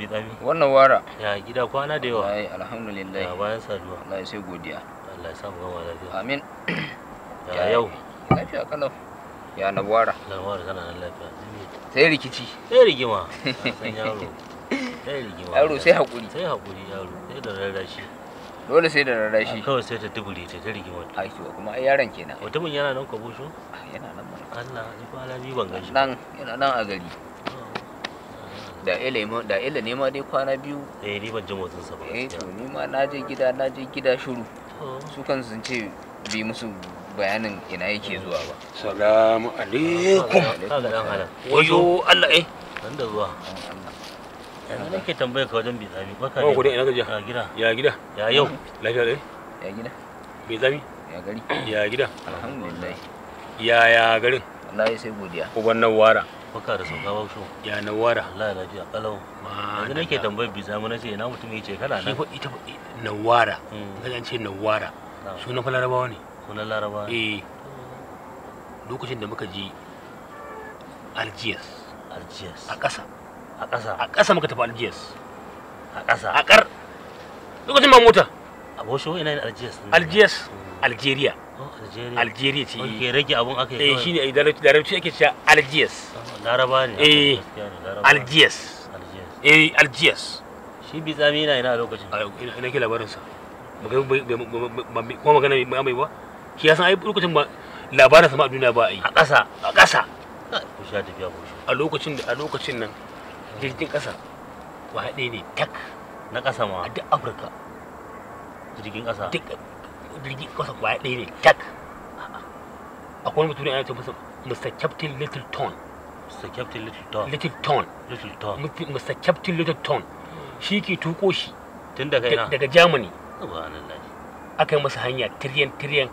bitsami wannan wara ya gida kwana da yawa ai alhamdulillah ya bayan saduwa Allah sai godiya Allah ya sa mu gama lafiya amin ya yau lafiya kalau ya na wara lalwar kana nan lafiya sai rikici sai rigima san yaro sai rigima yaro sai hakuri sai hakuri yaro sai da rarrashi dole sai da rarrashi kawai sai ta dubure ta ta rigima ai to kuma ai yaron kenan mutumin yana nan kwabo shi Ah, yana nan mana Allah ni kwana biyu ban gan shi ba. nan yana nan a gari da ila ma da ila ne ma dai kwana biyu eh ni ban ji motsin sa ba eh to gaskiya. ni ma na je gida na je gida shiru To, su kan sun ce bi musu bayanin ina yake zuwa ba Salamu alaikum. kaga dan halan Wayo Allah eh. nan da zuwa yana nake tambayar ka wajen bitsami baka Ba ku dai ina gajiya. a gida Ya gida. ya yau Lafiya dai. ya gida Bai zami. ya gari Ya gida. alhamdulillah Ya ya garin. wallahi sai godiya Uban Nawara. baka da sauka ba shi Ya Nawara. Allah ya lafiya kalau yanzu nake tambayar bitsami na ce ina mutum ya ce kana Shi nan fa ita fa Nawara. Mm. Kaje an ce Nawara. Na'am. Sunan fa Larabawa ne. sunan laraba Eh. Lokacin da muka je Algiers algiers a ƙasa. a ƙasa A ƙasa muka tafi Algiers. a ƙasa A ƙar. Lokacin ba mota. a bosho ina yin algiers ɗin? Algiers. Mm. Algeria. Oh, algeria Algeria ce. Wanke rage abun aka yi Eh kawai. shine ai larabci larabci ake cewa Algiers. Oh, laraba ne Eh, gaskiya ne, laraba. Algiers. algiers Eh Algiers. shi bitsami yana ina a lokacin a ina ina ke labarin sa ba ga bai- bai- ba- ba- kuma magana mai mai ba shi ya san ai lokacin ba labarin sa ma a duniya ba a yi a ƙasa a ƙasa ku sha tafiya bosho a lokacin da a lokacin nan jirgin ƙasa wa haɗe ne tak na ƙasa a ma duk Afirka jirgin ƙasa duk jirgin ƙasa wa haɗe ne tak akwai wani mutum ana ce masa Mr. Captain Littleton Mr. Captain Littleton Littleton Littleton Mr. Captain Littleton shi ke tuko shi tun daga da- ina daga Germany subhanallah aka yi masa hanya tiryan tiryan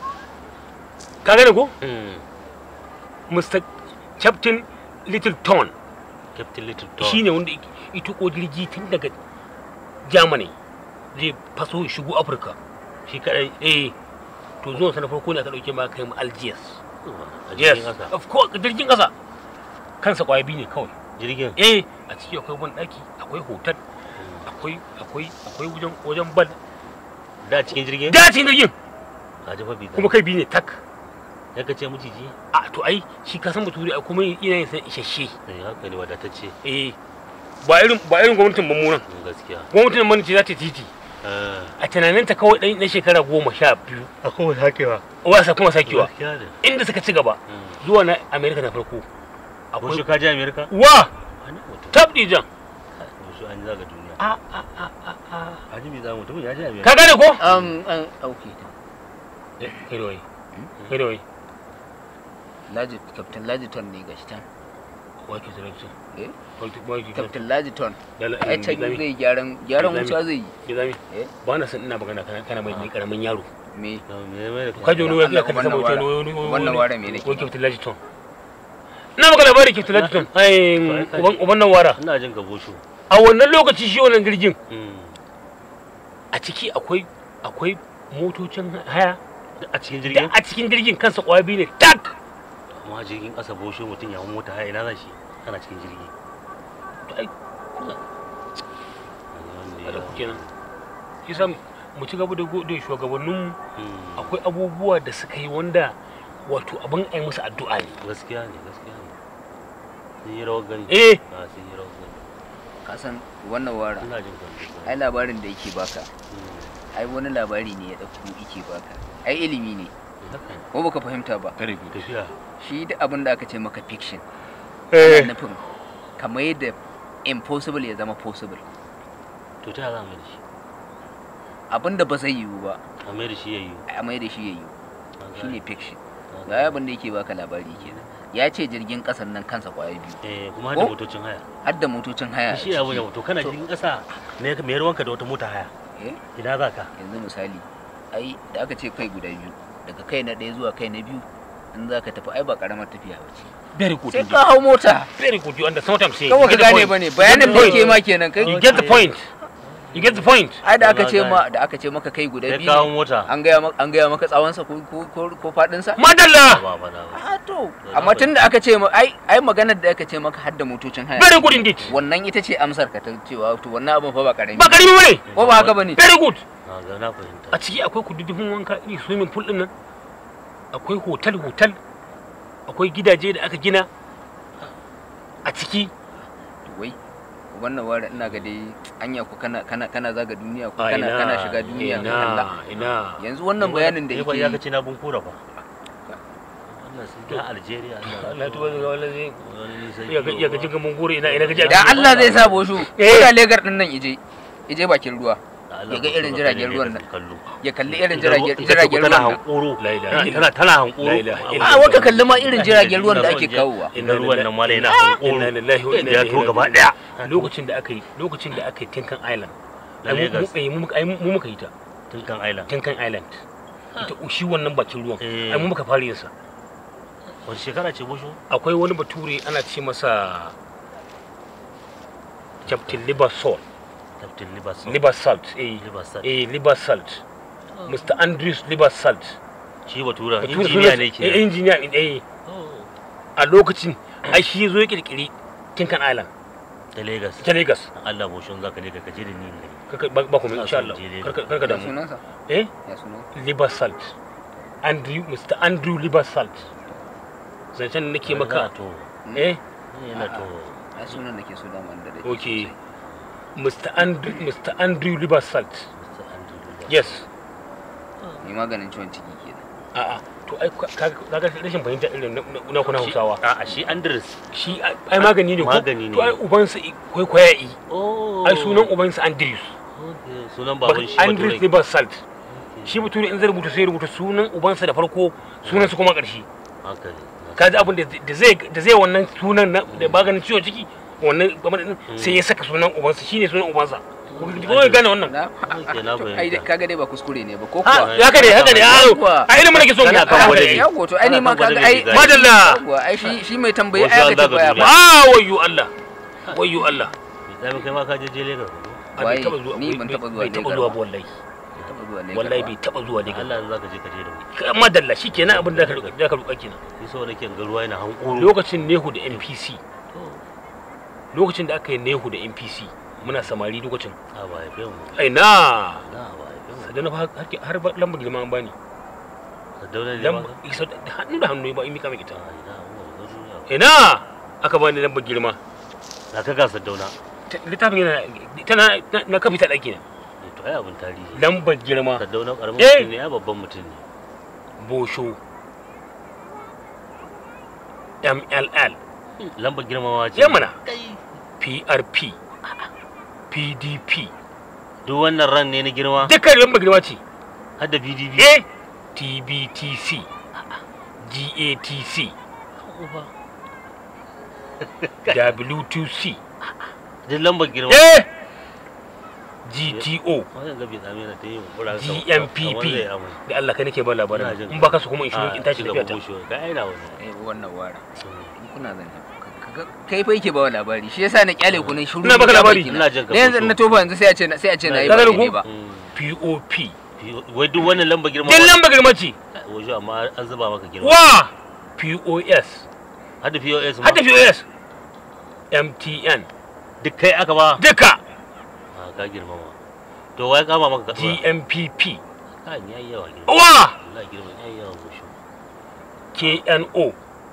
ka gane ko Mm. Mr. Captain Littleton Captain Littleton shi ne wanda ya tuko jirgi tun daga Germany zai faso ya shigo Afirka. shi kadai Eh, to zuwan sa na farko ne aka dauke ma kai mu Algiers. a Yes, jirgin ƙasa of course jirgin ƙasa. Kansa kwaya biyu ne kawai. jirgin Eh, a ciki akwai ban daki, akwai hotel, akwai akwai akwai wajen wajen bal. da cikin jirgin Da cikin jirgin a jefa bitsami kuma kai biyu ne tak. ya kace miciji A to ai shi ka san mutum ai kuma yana yin san isasshe. eh haka ne wadatacce Eh, ba irin ba irin gwamnatin mummunan. Mm, gaskiya Gwamnatin mun ce za ta titi. eh a tunaninta kawai ɗan na shekara goma sha biyu a kuma hakewa wasa kuma sakewa gaskiya ne inda suka ci gaba Mm. zuwa na amerika na farko ko shi ka je america wa wani mutum tabdi jan ko shi an zaga duniya a a a a a a ji bitsami mutum ya je america ka gane ko an an dauke ta kai da wai kai da wai laji captain lajiton ne gashi can wai ke selection eh wai ke wai ke captain lajiton dala ai can gizami zai gyaran gyaran Gizami. wuta zai yi gizami eh ba na san ina magana kana kana mai mai karamin yaro me No, me mai da ka ji wani wai Allah, ka sama wannan wuce wara- wani wani wannan wara me nake wai ke lajiton ina maka labari ke lajiton ai uban uban nan wara ina jin ka bosho a wannan lokaci shi wannan jirgin Mm. a ciki akwai akwai motocin haya Duk a cikin da jirgin a cikin jirgin kansa kwaya biyu ne tak amma jirgin ƙasa bosho mutum ya hau mota haya ina za shi kana cikin jirgi ai da kuke nan isa mu ci gaba da gode shugabanninmu Mm. akwai abubuwa da suka yi wanda wato abin ai musu addu'a ne gaskiya ne gaskiya ne sun yi rawar gani eh a sun yi rawar gani ka san wannan wara ina jin ka ai labarin da yake baka Mm. ai wani labari ne ya dauko yake baka ai ilimi ne haka ne ko baka fahimta ba tafiya shi duk abin da aka ce maka fiction eh ana nufin kamar yadda impossible ya zama possible to ta za mu da shi abin da ba zai yiwu ba a mai da shi ya yi a mai da shi ya yiwu Na shine gane. fiction Na ga abin da yake baka labari kenan ya ce jirgin kasan nan kansa kwaya biyu eh kuma har da Ko? motocin haya har da motocin haya a shi ya wuce ciki. moto kana To, jirgin ƙasa ne ka mayar wanka da wata mota haya eh, ina za ka yanzu misali ai da aka ce kai guda biyu daga kai na ɗaya zuwa kai na biyu in za ka tafi ai ba karamar tafiya ba ce very good sai indeed. ka hau mota very good you understand what i'm saying kawai You ka get the gane point. ba ne bayanin da You get the ke ma kenan kai you get the point you get the point ai da aka Na ce gane. ma da aka ce maka kai guda ya biyu kawo ne, mota an gaya maka an gaya maka tsawon sa ko ko ko, ko fadin sa madalla ba ba da ba a to na amma fahimta. tun da aka ce ma ai ai maganar da aka ce maka hadda motocin haya very good indeed wannan ita ce amsar ka ta cewa to wannan abin fa ba karami ba karimi bane ko ba haka bane very good na ga na fahimta a ciki akwai kududdufin wanka iri swimming pool din nan akwai hotel hotel akwai gidaje da aka gina a ciki wai wannan wara ina ga dai anya ku kana kana kana zaga duniya ko a kana ina kana shiga duniya ka kalla ina ina yanzu wannan bayanin da Ni yake fa ya yi kace na bunkura fa wannan sun ga Algeria Allah tuba ga wala zai wani nisan iya ga iya ga kilo jinga mun gore ina ina ga da Allah zai sa boshu Eh. ko da legar din nan ije ije bakin ruwa Da Allah ya ga ku irin so ka jiragen je ruwan Lagos nan. kallo ya kalli irin Ita jiragen ita jiragen tana ruwan nan hankoro La ilaha tana illallah. tana hankoro La ilaha Amma illallah. a waka kalli ma irin jiragen ruwan da Ina ake son je- kawowa inda ruwan nan mala yana inna hankoro lillahi wa inna ya ilaihi to gaba raji'un. daya lokacin da aka yi lokacin da aka yi Tinkan Island Na ai mu- Lagos. mu- ai mu ai mu muka yi ta tun kan island Tinkan Island ita shi wannan bakin ruwan Eh. ai mu muka fara yin sa wani shekara ce busho akwai wani bature ana ce masa Captain Liversalt captain libason Liversalt eh libason eh Liversalt Mr. Andrews Liversalt shi batura Bature injiniya sunan- ne eh, ke injiniya eh a lokacin ai shi zo ya kirkiri Tinkan Island ta lagos ta Lagos Allah bushon zaka je ka je da ni ne Kaka- ba ba kuma Ina insha son Allah je Lagos. karka karka ya damu sunansa eh ya sunan Liversalt Andrew Mr. Andrew Liversalt zancen da nake maka to eh yana to ya sunan da ke so da man da dai okay Mr. Andrew Mr. Andrew Liversalt Mr. Andrew Libason. yes ni maganin ciwon ciki kenan a'a to ai ka- ka- kaga rashin fahimta irin na- na na kuna Shi- Hausawa a a shi Andres shi ai ai magani ne ko Magani ne. to ai ubansa i- kwaikwaya yi oh ai sunan ubansa Andrews Okay, sunan Bak- baban shi Andrews bature Liversalt shi bature in zai rubuta sai ya rubuta sunan ubansa da farko sunan su kuma ƙarshe haka ne kaji abin da- da zai da zai wannan sunan na da maganin ciwon ciki wannan gwamnati din sai ya saka sunan ubansa shine sunan ubansa ko ko ya gane wannan na Okay, na fahimta. ai dai kaga dai ba kuskure ne ba ko ha kuwa ya haka ne haka ne a Yawwa. a ilimin nake so Kana mu kan haka gwada ne. ne. ya goto ai ni ma Ana kan kaga gwada ai mai gani. madalla yawwa ai shi shi mai tambayi Wasu ai an aka zaga tambaya duniya. ba ah wayyo Allah wayyo Allah Mai tsami kai ma ka je je Lagos ko? A bai Waye? taba zuwa Ni ban bai- taba zuwa bai taba Lagos zuwa ba. ba wallahi Taba zuwa Lagos wallahi ba. bai taba zuwa Lagos Allah in zaka je ka je da mu Ka- madalla shikenan abin da ka roƙa da ka roƙa kenan ni so nake ga ruwa yana hankoro lokacin Nehu da NPC lokacin da aka yi Nehu da NPC muna samari lokacin a ba ya mu ai na na ba ya mu sadana fa har har ba- lambar girma an bani Sardauna ne ba lambar isa da hannu da hannu ba in mika mai ita Ai, na, mu ga duniya. ina aka bani lambar girma na ka ga Sardauna Ta- littafin yana tana na- na kafi ta ɗaki na Eh, to ai abin tarihi lambar girma Sardauna karamin Eh. mutum ne ya babban mutum ne bosho mll lambar girmamawa ce yamana Kai. prp pdp duk wannan ran ne na girma dukkan lambar girma ce har da PDP a tbtc gatc w2c duk lambar girma a gto wannan gabi tsami na ta yi kura GMPP. da Allah kai nake ba Ina labarin jin in baka su kuma in shiru in tashi gaba tafiya ta bushewa ka aina wani eh wannan wara in kuna zan kai fa yake ba wa labari shi yasa na kyale ku ne shiru Ina baka ya labari. baki na. Ina jin ka Da yanzu fito. na tofa yanzu sai a ce na sai a ce na yi Ka ba gane daidai ku? ba pop wai duk wannan lambar girma din lambar girma ce wajen amma an zuba maka girma wa pos har da POS ma hadda pos mtn duk kai aka ba duka a ka girma ma to wai kama maka ka gmpp kan yayi yawa girma wa wallahi girma yayi yawa bushe kno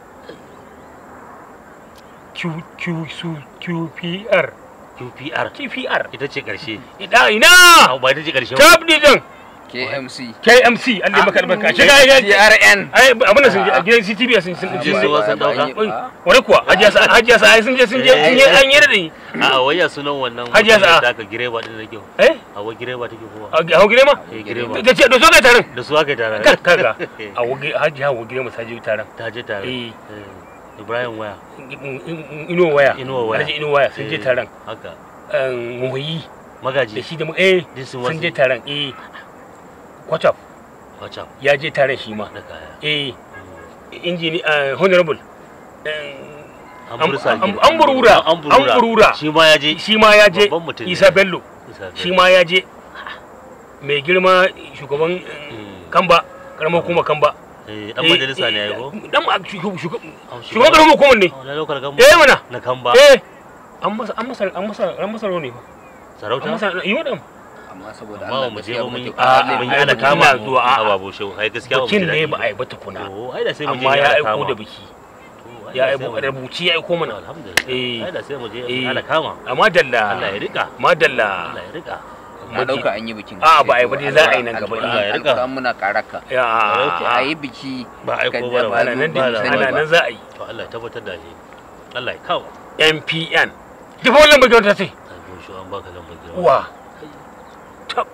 q q su qpr QPR qpr ita ce karshe ida ina a ba ita ce karshe ba tab din KMC kmc Allah ya maka albarka shiga ga TRN ai abin da sun je a gidan ctv sun sun Je sun su wasan dauka. wani kuwa hajiya sa hajiya sa ai sun je sun je sun je an yi da ni a waya sunan wannan Hajiya mutumiyar Sa'a. da aka gireba din da kyau eh a wa gireba take kowa a hau gire ma eh gireba da ce da so kai taron da su aka yi tare Kar- kaga a wage hajiya hau gire ma saje taron ta je tare Eh. Eh, Ibrahim waya ino waya Inuwa waya. alhaji ino waya sun je Eh, taron haka muhayi da magaji shi da mu eh Duk sun sun wasu. je taron eh kwataf wacce ya je taron shi ma da kaya eh Mm. injini honorable eh, an Am- bursa am- gida. an burura an an burura shi ma ya je shi ma ya je Babban mutum ne. isa bello Isa shi ma ya je mai girma shugaban eh, Mm. kamba karamar hukumar kamba Eh, dan majalisa ne ya yi ko dan ma- shugaban Ah, shugaban shugaban- karamar hukumar ne na lokal gamba eh mana na kamba eh an masa an masa an masa an masa ne ba an sarauta masa yi wadan amma saboda amma Allah mu je gaskiya ba mun yi muke a- kwalle mun yi ai, ana bikin kama na mu zuwa, a a- babu shehu ai gaskiya ba mu bikin ji ne daɗi ba a yi ba tukuna to ai da sai mu je amma ya ana aiko kama. da biki To, ai ya da sai aiko mu je. rubuci ya aiko mana alhamdulillah Eh. ai da sai mu je Eh. ana kama amma dalla Allah ya rika madalla Allah ya rika na dauka an yi bikin A, ba a yi ba dai za a yi nan gaba. Allah ya an rika. an muna karaka ya a yi biki ba aiko Kan ba da ba ana nan ba da da ana ba. nan za a yi to Allah ya tabbatar da shi Allah ya kawo MPN duk wannan bakin ta ce ai mun shi an baka lambar girma wa tab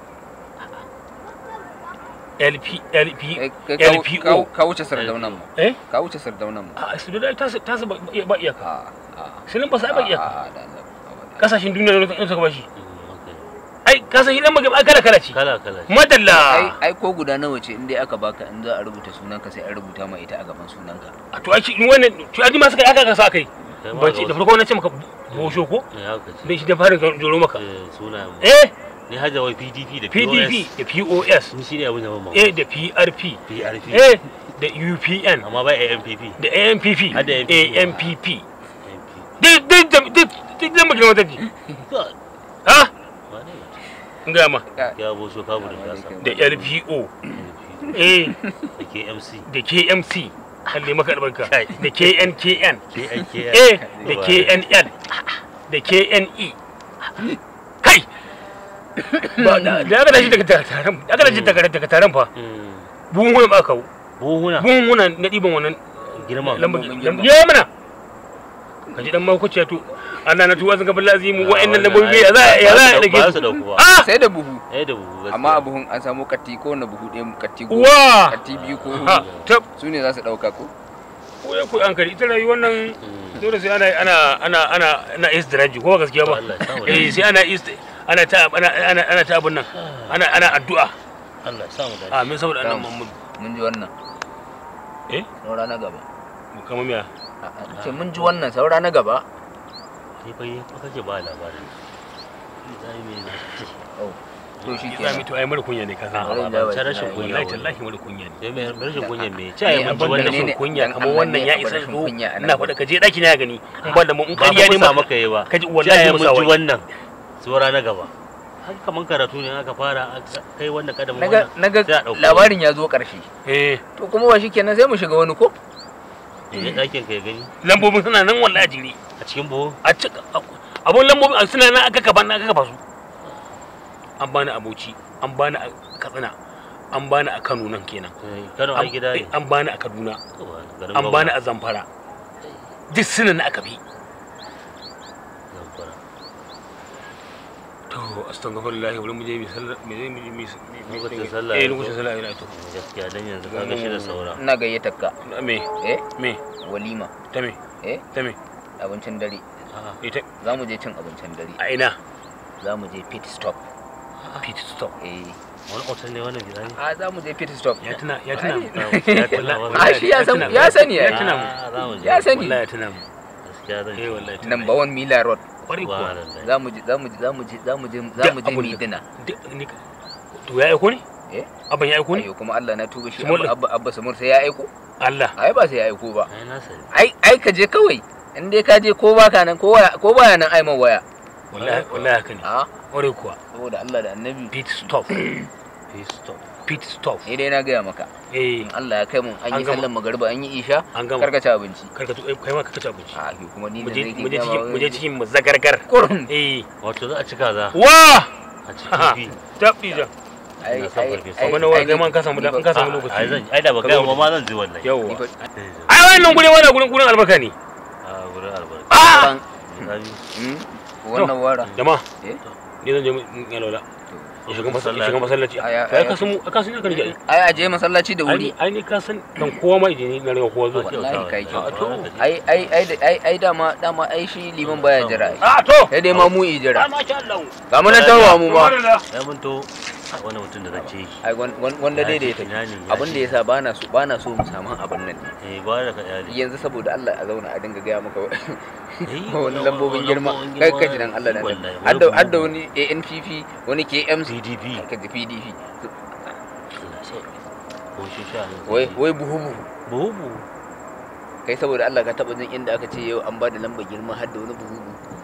LP LP Kai- kai ka- LPO. ka- ka wuce sardaunan mu eh ka wuce sardaunan mu a su da ta ta su ba ba iyaka a a sai nan ba sai ba iyaka a da Allah abada. kasashen duniya ne suka bashi Mm, okay. ai kasashen dan magana kala kala ce kala kala ai madalla ai ko guda nawa ce in dai aka baka in za a rubuta sunanka sai an rubuta ma ita a gaban sunanka a to ai shi wannan to ai ma suka aka ka sa kai Kai ma ba da ce da wasu- farko na ce maka bosho ko Eh, haka ce dai shi da fara joro maka Eh, sunayen mu. eh ni hajja wai PDP da PDP POS da POS ni shi ne abin da mamma eh da PRP PRP eh da UPN amma ba AMPP da AMPP Har da AMPP. AMPP duk duk duk duk duk zan maka wata ji God. ha Wane? in ga ma ya bo so kabu da kasa da LPO eh da KMC da KMC kalle maka albarka Kai. da KNKN KNKN eh da KNL da KNE kai ba da da aka dashi daga taron da aka dashi daga daga taron fa Mm. buhun ba kawo buhuna buhun na ɗiban wannan girman lambar Lambobin lambar- girma. ya mana ka ji dan makwacciya to Allah na tuwa zanga balla azimu wa'annan lambobi ya za ya za a dake ba su su dauku ba ah sai da buhu eh da buhu gaskiya amma a buhun an samu katti ko na buhu ɗaya katti goma wa katti biyu ko ha huɗu tab su ne za su ɗauka ko ko ya ku an kari ita rayuwar nan Mm. dole sai ana ana ana ana ana istiraji ko ba gaskiya ba Allah ya samu eh dace. sai ana ist ana ta ana ana ana ta abun nan ana ana addu'a Allah ya samu dace amin saboda annabi Tam. Muhammad mun ji wannan eh saura na gaba kamar miya A- a- ce mun ji wannan saura na gaba ni fa yi fa kake ba labarin zai me ne oh to shi za mu ke to ai mara kunya ne ka san a ba ba ta rashin kunya wallahi wani tallahi mara kunya ne sai mai rashin kunya me ce Eh, ai mun ji abin da wannan ne- rashin kunya dan kamar Allah wannan ne ya abu isa rashin zo kunya a nan ina faɗa ka je ɗaki na gani in ba da mu in ba ƙarya fa ne musa maka maka yi ba ka ji ce wallahi ai musa mun ji wai wannan tsora na gaba haka kaman karatu ne aka fara aka kai wannan kadamin naga wannan naga sai a ɗauko labarin ya zo ƙarshe eh to kuma ba shi kenan sai mu shiga wani ko wani. je ɗakin ka ya gani lambobin suna nan wallahi a jiri a cikin buhu a cika abun lambobin suna nan aka kaban aka kafa su an bani a Bauchi an bani a Katsina an bani a Kano nan kenan Eh, Kano An- ai gida ne an bani a Kaduna Garin an gwamna. bani a Zamfara duk suna na aka bi Zamfara. to astaghfirullah wurin mu je mi sallah me zai mi mi Lokacin sallah eh ya zo. lokacin sallah ina to gaskiya dan yanzu ka ga shi da saura ina gayyatar ka me eh me walima ta me eh ta me abincin dare A'a, ita za mu je cin abincin dare a ina za mu je pit stop pit stop eh wani otal ne wannan gida ne a za mu je pit stop ya tuna ya tuna mu. ya tuna Wallahi- wannan. a shi ya san tuna mu. ya sani ya ya tuna mu Ah, za mu je. ya sani wallahi ya tuna mu gaskiya zan eh je. wallahi tuna mu. number one mila road kwarai kuwa Subhanallah. za mu je za mu je za mu je za mu je za Duk mu je abin mu da- dina Duk- ni- to ya aiko ne eh abin ya aiko ne ayo kuma Allah na tuba shi Small abba abba abba samur sai ya aiko Allah ai ba sai ya aiko ba ai na sani ai ai ka je kawai in dai ka je ko baka nan ko waya ko baya nan ai man waya wallahi wallahi haka ne a kwarai kuwa saboda Allah da annabi pit stop Peace stop. pit stop ni dai na gaya maka eh in Allah ya kai mun an An yi gama. sallan magariba an yi isha an gama karka ci abinci karka to kai ma ka ci abinci a ke kuma ni mu da je nake mu je gaya cikin ma mu je cikin mu zagargar kurum eh wato za a ci kaza wa a ci kifi tabbi da ai Ina son ai farfesa. ai Wani wa ai kai ni- ma ka samu da- ni in ka fa- samu a- lokaci. ai zan ai da ba Ka gaya zo ma da- ma zan ji wallahi ni yawwa fa- ai wannan gure wannan gurin gurin albarka ne a gurin albarka ah ban- Zabi. Hmm? wannan wara jama'a eh ni zan je mu in yalwala in shiga masallaci shiga masallaci Aya- kai aya- ka san mu ka san ka rike ai aje masallaci da ai wuri ai ni ka san kan kowa ma idan ni na riga kowa zuwa Wallahi kai kyau. a to ai ai ai da- ai ai dama dama ai shi liman baya jira ai. a to sai dai ma mu yi jira ma sha Allah ga mu nan tawa mu ma ya mun to a wani mutum da zance shi ai wan- wan- wanda dai da ya tafi ina ne ya abin da ce- yasa bana so bana so mu samu abin nan eh ba da ka iyali yanzu saboda Allah a zauna a dinga gaya maka Eh, wani wani- lambobin wani girma lambobin kai girma kaji nan Allah da wallahi, wani hadda hadda buhu. wani ANPP wani KMC PDP kaji PDP Allah sauki ko shi sha ne wai wai buhu buhu buhu buhu kai saboda Allah ka taba jin inda aka ce yau an ba da lambar girma har da wani buhu buhu